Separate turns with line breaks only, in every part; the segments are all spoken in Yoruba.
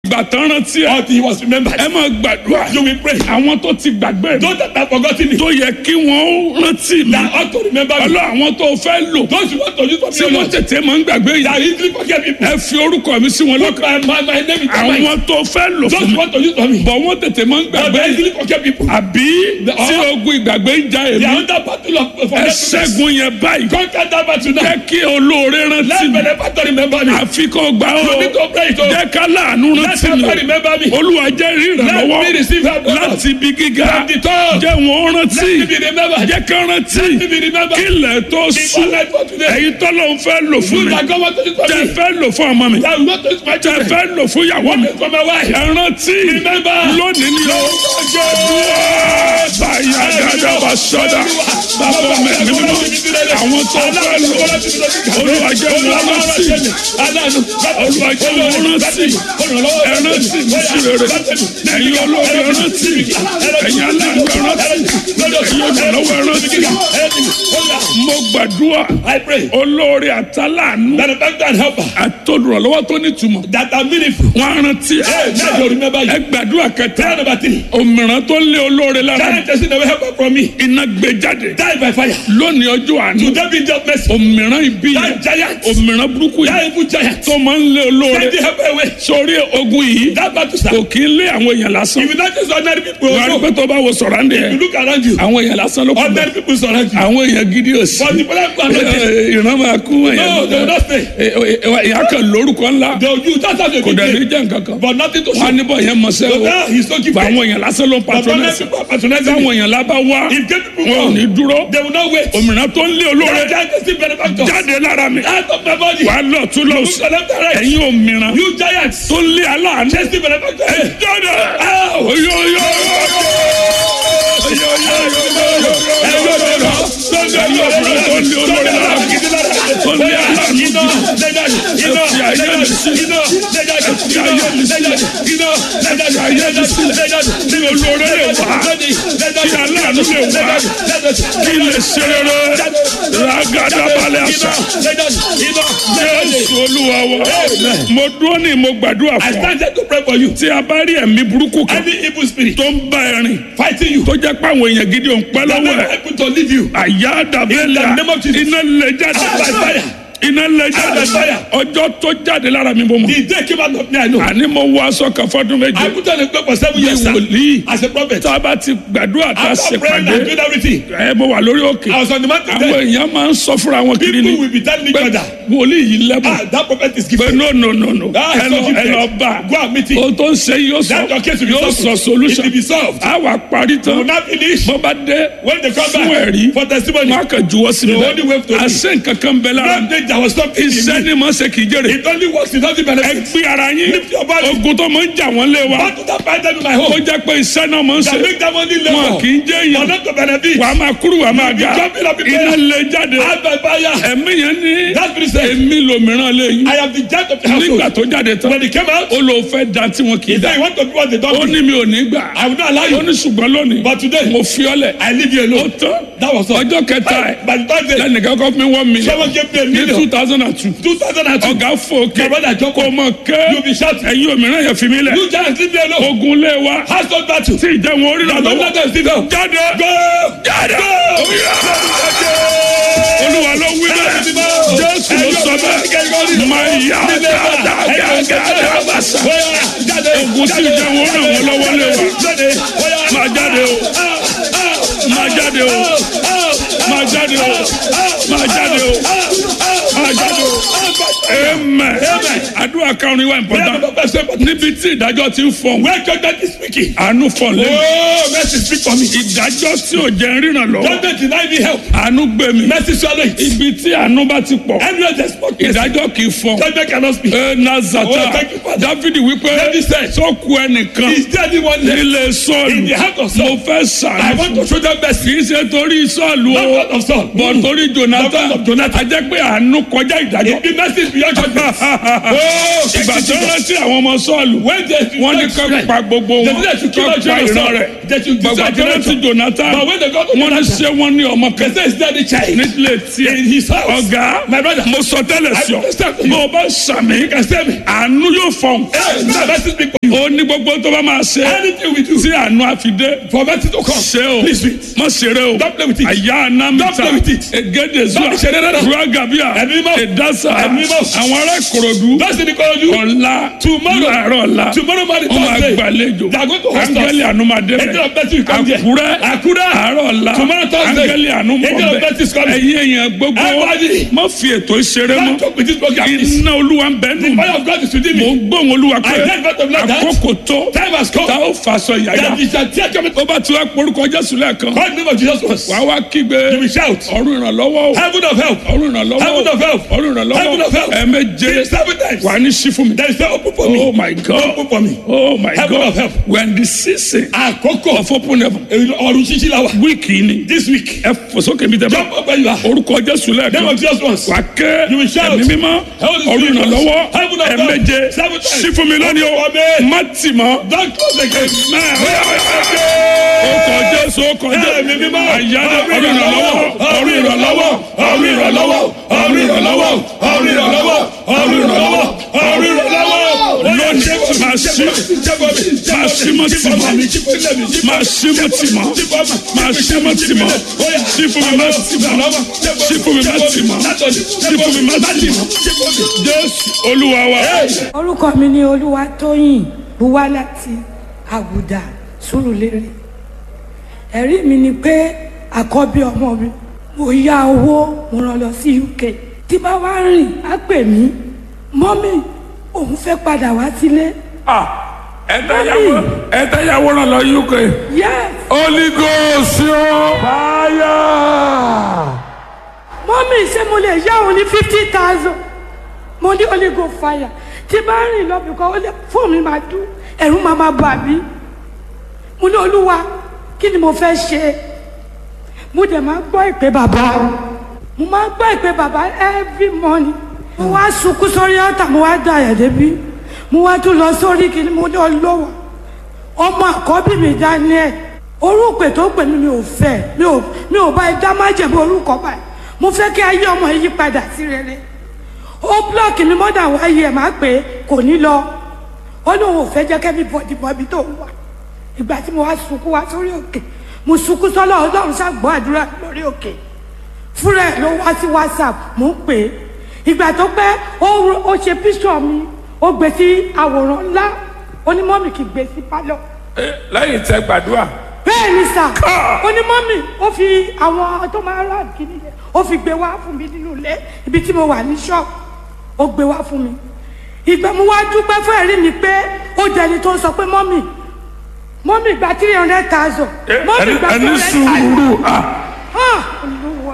gbàtàn rántí ẹ
until he was remembered.
ẹ máa gbàdúrà
You will pray.
àwọn tó ti gbàgbé mi
Those that have forgotten it,
tó yẹ kí wọ́n rántí mi
that ought to remember me.
ọlọ́ àwọn tó fẹ́ lò
Those you want to use for
tí
me,
wọ́n
Lord,
tètè máa ń gbàgbé yìí
that easily forget people.
ẹ fi orúkọ mi sí wọn
Put
lọ́kàn
my, my, my name in their mind.
àwọn tó fẹ́ lò
Those
fún
you
mi
want to use for me,
bọ̀ wọ́n tètè máa ń
but
gbàgbé
they
yìí
easily forget people.
àbí tí ogun ìgbàgbé ń ja
They
èmi
are under battle of
ẹ
forgetfulness.
ṣẹ́gun yẹn báyìí
Conquer that battle now.
jẹ́ kí olóore rántí
Let
mi
benefactor remember me.
àfi kó gbà ó
You need to pray it. oh.
jẹ́ ká láàánú
Let
rántí mi
somebody
o.
remember me.
olúwa jẹ́ rí
Let me
ìrànlọ́wọ́
receive help. Lord.
láti ibi gíga
From the top.
jẹ́ wọ́n rántí
Let me be remembered.
jẹ́ ká rántí
Let me be remembered.
kí ilẹ̀ tó
Before
sùn
life for today.
èyí tọ́lọ́ ń fẹ́ lò fún
You
mi
that God want to use for
tẹ
me.
fẹ́ lò fún ọmọ mi
That will not use my
tẹ
children.
fẹ́ lò fún ìyàwó mi
For my wife.
ẹ rántí
Remember.
lónìí ni ó báyà dáadáa bá sọ́dà bàbá mi mi mímọ́ àwọn tó fẹ́ lò olúwa jẹ́ wọn rántí olúwa jẹ́ wọn rántí ẹ rántí mi sí rere ẹ̀yin olóore ẹ rántí ẹ̀yin aláàánú ẹ rántí ẹ̀yin olùrànlọ́wọ́ ẹ rántí mo gbàdúrà
I pray
olóore àtàláàánú
that the benefactor and helper
àtolùrànlọ́wọ́ tó nítumọ̀
that are meaningful.
wọn á rántí ẹ
Hey, now they remember you.
ẹ gbàdúrà kẹta
Prayer number three.
òmìrán tó lé olóore lára
Giant person never help from me.
iná gbé jáde
Die by fire.
lónìí ọjọ́ àánú
Today be just mercy.
òmìrán ibi
That
yẹn
giant.
òmìrán burúkú
That
yẹn
evil giant.
tó máa ń lé olóore
Send the helper away.
sórí ogun yìí
That battle
kò
start.
kí ń lé àwọn èèyàn lásán
If you not just ordinary people,
wọ́n á rí
no.
pé tó bá wo sọ̀rọ̀ àndé
you
yẹn
look around you.
àwọn èèyàn lásán ló kù
Ordinary people surround you.
àwọn èèyàn gidi ò sí
But the people are not there.
ìran máa kú
No, they will not stay.
ìyá kan lórúkọ ńlá
They will use that's how they
kò dẹ̀ ní
begin.
jẹ́ nǹkan kan
But nothing to
wọn á
show.
níbọ̀ yẹn mọ̀ sẹ́
So
o
now he's not
gba
giving.
àwọn èèyàn lásán ló ń
But ordinary
patronẹ́sì
people are patronizing
táwọn
him.
èèyàn lábá wá
If gay people
wọn ò ní
come,
dúró
they will not wait.
òmìnira tó ń lé olóore
That giant is still benefactor.
jáde lára mi
Out of my body.
wà á lọ tún lọ
Look
sí
to left and right.
ẹ̀yin òmìnira
You giants.
tó ń lé aláàánú
Chase the benefactor. Hey.
jáde
Ow.
oyo oyo kí lè ṣe rere ragada balẹ̀ àṣà jésù olúwa wa mo dúró ní mo gbàdúrà
I
fún ọ
started to pray for you.
tí a bá rí ẹ̀mí burúkú kan
Any evil spirit
tó ń bá ẹ rìn
fighting you,
tó jẹ́ pé àwọn èèyàn gidi ò ń pẹ́
that
lọ́wọ́
never
ẹ̀
able to leave you.
àyà dàbẹ́là
In the name of Jesus.
iná lè jáde
Out by fire.
iná lè jáde
Out by fire.
ọjọ́ tó jáde lára mi bó mọ̀
The day came out of me, I know.
àní mo wọ aṣọ kan fọdún méje
I put on a cloak for seven
bí
years sir,
wòlíì
as a prophet.
tá a bá ti gbàdúrà tá a
After
ṣe
praying and
pàdé
doing everything,
ẹ mo wà lórí òkè
I was on the mountain
àwọn
there.
èèyàn máa ń sọ fúnra wọn kiri ni
People will be telling each
pé
other,
wòlíì yìí lẹ́bùn
ah, that prophet is
pé
gifted.
no no no no
Ah,
ẹ lọ
so
ẹ lọ
gifted.
bá
Go and meet him.
ohun tó ń ṣe yóò sọ
That your case will be
yóò
solved.
sọ solution
It will be solved.
a wà parí
We will
tán
not finish.
bó bá dé
When they come
fún
back
ẹ̀rí
for testimony,
wọn á kàn juwọ́ sí mi
The only way to
bẹ́ẹ̀ àṣẹ nǹkan kan bẹ lára
one day there was something in
iṣẹ́
me.
ni mo ṣe kì í jèrè
It only works, it doesn't
ẹ
benefit.
gbé ara yín
Lift your body.
ogun tó máa ń jà wọ́n lé wa
Battle that fight them in my
ó
home.
jẹ́ pé iṣẹ́ náà máa ń
That
ṣe
make them only
wọn
labor.
kì í jẹ́
For
èèyàn
not to benefit.
wàá máa kúrú wàá máa ga
jumping up in
iná
prayer.
lè jáde
Out by fire.
ẹ̀mí yẹn ní
That spirit said,
èmi lòmíràn lè yín
I am the judge of the
nígbà
household.
tó jáde tán
When he came out,
ó lò fẹ́ da tí wọn kì í
he
da
said, you want to do what they
ó
don't do.
ní mi ò ní gbà
I will not allow
ó
you.
ní ṣùgbọ́n lónìí
But today,
mo fi ọ́ lẹ̀
I leave you
ó
alone.
tán
That was all.
ọjọ́ kẹta ẹ̀
By the third day,
lẹ́nìkan kọ́ fún mi one million
someone gave me a
ní
million.
two thousand and two
2002.
ọ̀gá fòkè
My brother Joko,
kò mọ̀ ké
you be shouting.
ẹ̀yin òmíràn yẹn fi mí lẹ̀
You giants leave me alone.
ogun lé wa
Household battle.
tí ìjẹun orí
The
rà
Lord
lọ́wọ́
let them sit down.
jáde
Go!
jáde olúwa ló wí bẹ́ẹ̀ jésù ló sọ bẹ́ẹ̀ máa yá dáadáa bàṣà ogun tí ìjẹun orí ràn wọ́n lọ́wọ́ lé wa máa jáde o máa jáde o máa jáde o máa jáde o máa jáde o amen àdúrà karùn-ún wa important níbi tí ìdájọ́ ti ń fọ̀n
Where judgment is speaking.
àánú fọ̀n lé
Oh, mercy speak for me.
ìdájọ́ tí ò jẹ́ ríran lọ
Judgment deny me help.
àánú gbé mi
Mercy swallow it.
ibi tí àánú bá ti pọ̀
Anywhere there's smoke, mercy.
ìdájọ́ kì í fọ̀n
Judgment cannot speak.
ẹ nazata
Oh, thank you, Father.
dávidi wípé
David said,
sọ́kù ẹnìkan
Is there anyone left
nílé
in
sọ́ọ̀lù
the heart of
mo
Saul?
fẹ́
I
sàánú
want to show them mercy.
kì í ṣe torí sọ́ọ̀lù
Not
o
God of Saul.
bọ̀ torí jonathan
Not of Jonathan.
a jẹ́ pé àánú kọjá ìdájọ́
If the mercy is beyond judgment. Oh,
ìgbà tó rántí àwọn ọmọ sọ́ọ̀lù
When they
wọ́n ní ká pa gbogbo
They
wọn
said they should kill
ká
out
pa
Jonathan.
ìran rẹ̀
They should
gbàgbà
destroy
tó rántí
Jonathan.
jonathan
But when they got to
wọ́n ní
Jonathan,
ṣé wọ́n ní ọmọ
they
kan
say, Is there the child?
nílé tiẹ̀
In his house.
ọ̀gá
My brother.
mo sọ tẹ́lẹ̀ sí ọ
I understand.
bó o bá sàmì
You can say me.
àánú yóò fọ̀n
Hey, mercy speak for
ó ní gbogbo tó bá máa ṣe
Anything we do.
tí àánú àfidé
For mercy to come.
ṣe o
Please do it.
má ṣeré o
Don't play with it.
àyà anamita
Don't play with it.
egede zuwa
Don't ṣeré rárá.
zuwa gabia
Ẹ̀mí mọ́.
edasa
Ẹ̀mí mọ́.
àwọn ará ìkòròdú
That's the Korodu.
ọ̀la
Tomorrow.
láàárọ̀ ọ̀la
Tomorrow morning,
wọ́n máa
Thursday.
gbàlejò
They are going to host us.
áńgẹ́lì ànúmọ̀dé
Angel of mercy will come there.
àkúrẹ́
Àkúrẹ́.
àárọ̀ ọ̀la
Tomorrow, Thursday.
áńgẹ́lì
Angel of
ànúmọ̀dé
mercy is coming.
ẹ̀yin èèyàn gbogbo
Everybody.
má fi ètò ìṣeré
Don't
mọ́
talk with this program. please.
iná olúwa ń bẹ́ẹ̀ nù
Fire of God is within
mò
me.
ń gbóhùn olúwa pé
I heard God of like that.
àkókò tó
Time has come.
tá ó fàṣọ yàyà
That is a tear coming.
ó bá ti wá porúkọ jésù lẹ́ẹ̀kan
Call the name of Jesus once.
wàá wá kígbe
You will shout.
ọ̀run ìrànlọ́wọ́ o
Heaven of help.
ọ̀run ìrànlọ́wọ́
Heaven of help.
ọ̀run
Heaven of
ìrànlọ́wọ́
help.
ẹ̀ẹ̀méje
Seven times.
wà ní sí fún mi.
There is no open for me.
oh my god
Open for me.
oh my
Heaven
god
of help.
when the season
Àkókò.
of open heaven
Ọ̀run ṣíṣí la wà.
wíìkì ni
This week.
ẹ fò sókè mi tẹ bá
Jump up where you are.
orúkọ jésù
Name
lẹ́ẹ̀kan
of Jesus once.
wà ké
You will shout.
ẹ̀mí mímọ́
Heaven is
ọ̀run
with us.
ìrànlọ́wọ́
Heaven of help.
ẹ̀ẹ̀méje
Seven times.
sí fún mi lónìí o
Open for me.
má tì mọ́.
Don't close the gate.
Ọkọ̀ Jésù ọkọ̀
Ẹ̀mí
Jésù.
mímọ́.
Àyájọ́ ọ̀run ìrànlọ́wọ́ ọ̀run ìrànlọ́wọ́ ọ̀run ìrànlọ́wọ́ ọ̀run ìrànlọ́wọ́ ọ̀run ìrànlọ́wọ́ ọ̀run ìrànlọ́wọ́ ọ̀run ìrànlọ́wọ́. Lónìí máa ṣí máa ṣí mọ́ tì mọ́ máa ṣí mọ́ tì mọ́ máa ṣí mọ́ tì mọ́ ṣí fún mi má tì mọ́ ṣí fún mi má tì mọ́ ṣí fún mi má tì mọ́. Jésù Olúwa wa.
orúkọ mi ni olúwatóyìn buwá láti àgùdà sùrùlérè ẹ̀rí mi ni pé àkọ́bí ọmọ mi mo yá owó mo rán lọ sí uk tí bá wá rìn á pè mí mọ́mì òun fẹ́ padà wá sílé
ẹ̀ẹ́dẹ́yàwó ràn lọ UK.
yes
Holy Ghost yóò. Fire.
mọ́mì ṣé mo lè yá òun ní fifty thousand mo ní holy go fire tí bá rìn lọ bìkọ́ ó lè fóònù mi máa dún ẹ̀rù máa máa bà mí mo ní olúwa kí ni mo fẹ́ ṣe mo dẹ̀ máa gbọ́ ìpè bàbá mo máa gbọ́ ìpè bàbá every morning mo wá sunkún sórí ọ̀tà mo wá da ẹ̀ débi mo wá tún lọ sórí kìíní mo ní ọlọ́wọ́ ọmọ àkọ́bí mi daniel orúkọ tó pè mí mi ò fẹ́ mi ò mi ò bá ẹ dá májèmí orúkọ báyìí mo fẹ́ kí ayé ọmọ yìí padà sí rere ó blọọkì mi mọ́dà wáyé ẹ̀ máa pè é kò ní lọ ó lóun ò fẹ́ jẹ́ kẹ́mi bọ̀dì bọ̀bí tó wà ìgbà tí mo wá sunkún wá sórí òkè mo sunkún sọ́lọ́ ọlọ́run ṣàgbọ́ àdúrà lórí òkè fúnra ẹ̀ ló wá sí whatsapp mo ń pè é ìgbà tó pẹ́ ó ro- ó ṣe píṣọ̀ mi ó gbé sí àwòrán ńlá onímọ̀mì kì í gbé sí pálọ̀
lẹ́yìn tẹ gbàdúrà.
bẹ́ẹ̀ ni sà onímọ̀mì ó fi àwọn tó máa rà kíní yẹn ó fi gbé wá fún mi nínú ilé ibi tí mo wà ní ṣọ́ọ̀bù ó gbé wá fún mi ìgbà mo wá dúpẹ́ fún ẹ̀rí mi pé ó jẹni tó ń sọ pé mọ́mì mọ́mì gba three hundred thousand mọ́mì gba three
ẹni
hundred thousand
sùúrù ah,
ah olúwa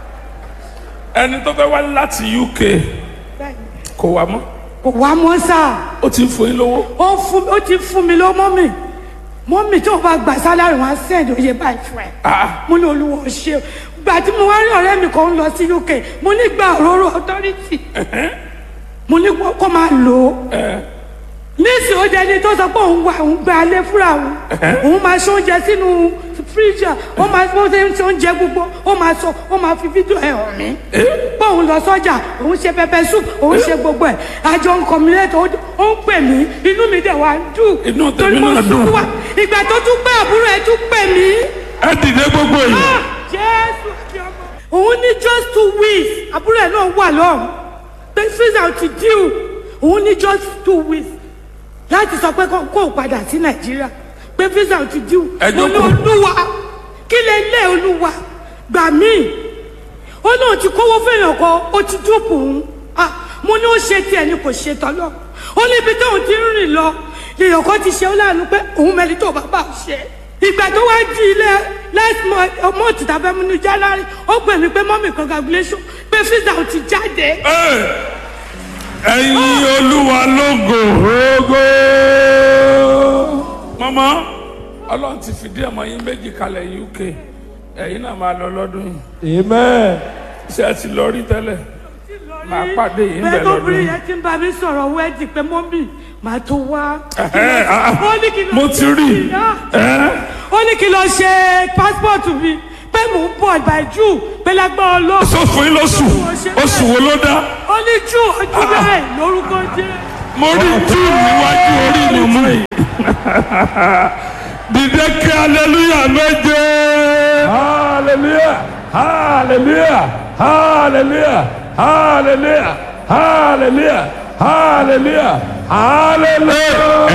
ẹni tó fẹ́ wá láti UK
bẹ́ẹ̀ ni.
kò wá mọ́
kò wá mọ́ sáà
ó ti ń fún yín lówó.
ó fún ó ti fún mi lọ mọ́mì mọ́mì tó bá gbà sálárì wọn á sẹ́ẹ̀dì oyè báyìí fún ẹ
Ah.
mo ní olúwa ó ṣe o gbà tí mo wá rí ọ̀rẹ́ mi kan ń lọ sí uk mo ní gba òróró authority mo ní kó- kó máa lò ó nísìnyí ó jẹni tó sọ pé òun wà òun gba alẹ́ fúnra òun òun máa ṣe oúnjẹ sínú fíríjà ó máa bó ṣe ń ṣe oúnjẹ gbogbo ó máa sọ ó máa fi fídíò ẹ̀ hàn mí pé òun lọ sọ́jà òun ṣe pẹpẹ soup òun ṣe gbogbo ẹ̀ àjọ ń kọ̀mílẹ́tọ̀ ó ń pè mí inú mi dẹ̀ wá ń dùn
Inú tèmi
torí mo
náà dùn.
sùn wá ìgbà tó tún pé àbúrò ẹ̀ tún pè mí
ẹ dìde gbogbo yìí.
Ah, jésù àti ọmọ. òun ní just two weeks àbúrò ẹ̀ náà wà lọ́rùn pé visa ti díù òun ní just two weeks láti sọ pé kó kó o padà sí nàìjíríà pé visa ti díù
Ẹ
mo ní
jókòó.
olúwa kí lè lé olúwa gbà mí ó náà ti kówó fẹ́yàn kan ó ti dúpọ̀ òun ah mo ní ó ṣe tiẹ̀ ni kò ṣe tọ́lọ́ ó ní ibi tóun ti ń rìn lọ lèèyàn kan ti ṣe ó láàánú pé òun mẹ́ni tó bàbá ò ṣe ìgbà tó wá di ilé last month ọmọ òtítà fẹ́ mú ní january ó pè mí pé mọ́mì congratulation pé visa ò ti jáde
ẹyin olúwa lógo ogo. mọ́mọ́ ọlọ́run ti fìdí ọmọ yín méjì kalẹ̀ UK ẹ̀yin náà máa lọ lọ́dún yìí.
Amen.
ṣé ẹ ti lọ rí tẹ́lẹ̀. Màá pàdé yín bẹ̀
bẹ́ẹ̀
lọ́dún.
lóbìnrin yẹn ti ń bá mi sọ̀rọ̀ wẹ́ẹ̀dì pé mọ́mì màá tó wá.
Ẹ̀hẹ́, ah, ah.
ó ní kí n lọ
mo ti rí i. Ẹ́,
ó ní kí n lọ ṣe pásítọ̀tù mi pé mò ń bọ̀ by june pé lágbára ọlọ́run.
sọ fún yín lóṣù oṣù wo ló dá.
ó ní jù ojú bẹ́ẹ̀ lórúkọ jẹ́.
mo rí tí níwájú orí mọ̀mọ́ yìí dìde kí aleluya méje.
hallelujah hallelujah hallelujah hallelujah hallelujah hallelujah hallelujah.